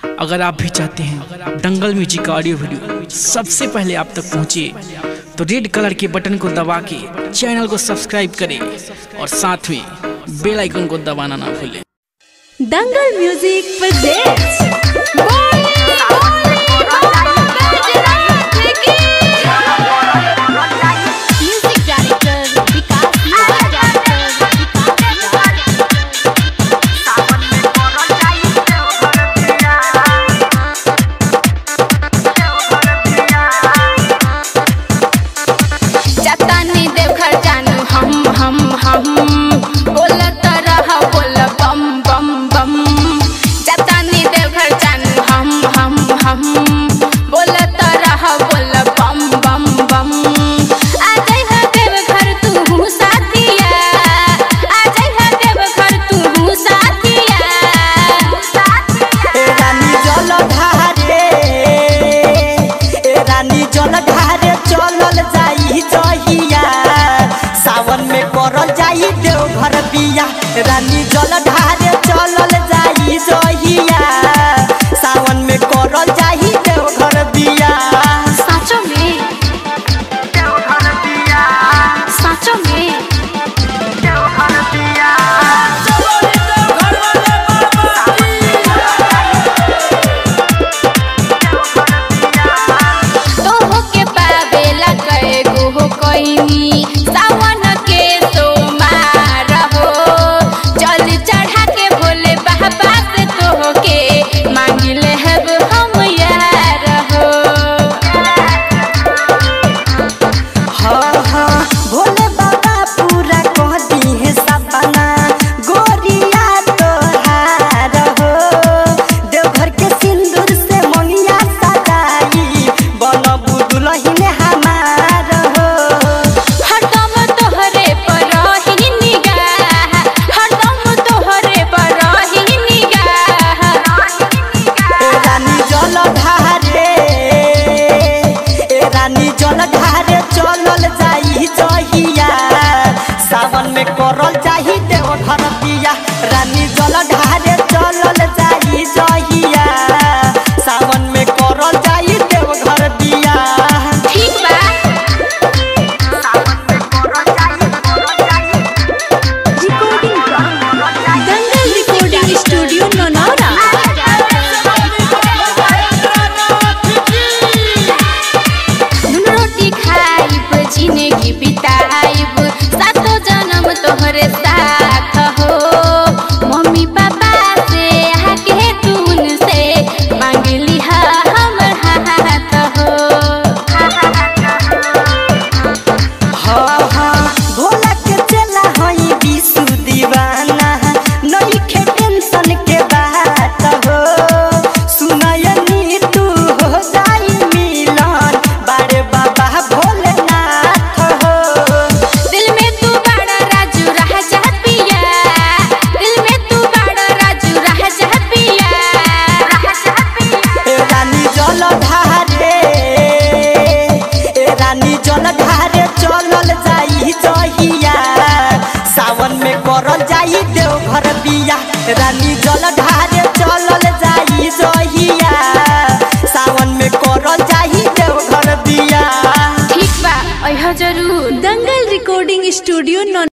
अगर आप भी चाहते हैं दंगल म्यूजिक का ऑडियो वीडियो सबसे पहले आप तक पहुंचे तो रेड कलर के बटन को दबा के चैनल को सब्सक्राइब करें और साथ में बेल आइकन को दबाना ना भूलें Dangal music presents music director Vikas Jatani Deoghar जानू हम हम हम बोलत रह बोल बम बम बम जतानी देवघर जानू हम हम हम बोलत रह बोल बम बम बम आ जाई है देवघर तू साथिया आ जाई है देवघर तू साथिया ए रानी जल ढारे ए रानी जल ढारे चलल जाई जहिया सावन में करल जाई देवघर बिया रानी जल ढारे चलल जाई जहिया सावन में करल जाई देवघर बिया साँचो में साँचो में तोहो के पावेला कए गो कोइनी सावन के सोमार हो जल चढ़ा के भोले बाबा से तोहो के मांगिले हब हम यार हो हाँ हाँ भोले बाबा पूरा कह दी है सपना गोरिया तोहार हो देवघर के सिंदूर से मंगिया सजाई बनबू दुलहिन हमार हो हरदम तोहरे पर रही निगाह हरदम तोहरे पर रही निगाह ए रानी जल ढारे ए रानी जल ढारे चलल जाई जहिया सावन में करल जाई देवघर बिया रानी जल ढारे चलल जाई जहिया सावन में करल जाई देवघर बिया ठीक बा दंगल रिकॉर्डिंग स्टूडियो नौनौरा नून रोटी खाइब जिंदगी बिताइब सातो जन्म तोहरे साथ हो मम्मी पापा से आके तून से मांगली हा हमर हाथ हो हाँ हाँ भोला के चला हई विशु दीवाना नइखे टेंशन के बात हो सुनयनी तू हो जाई मिलन बारे बाबा भोलेनाथ हो दिल में तू बड़ा राजू रह जा पिया दिल में तू बड़ा राजू रह जा पिया ए रानी जल ढारे ए रानी जल ढारे चलल जाई जहिया सावन में करल जाई देवघर बिया रानी जल ढारे चलल जाई जहिया सावन में करल जाई देवघर बिया ठीक बा अइह जरूर दंगल रिकॉर्डिंग स्टूडियो नौ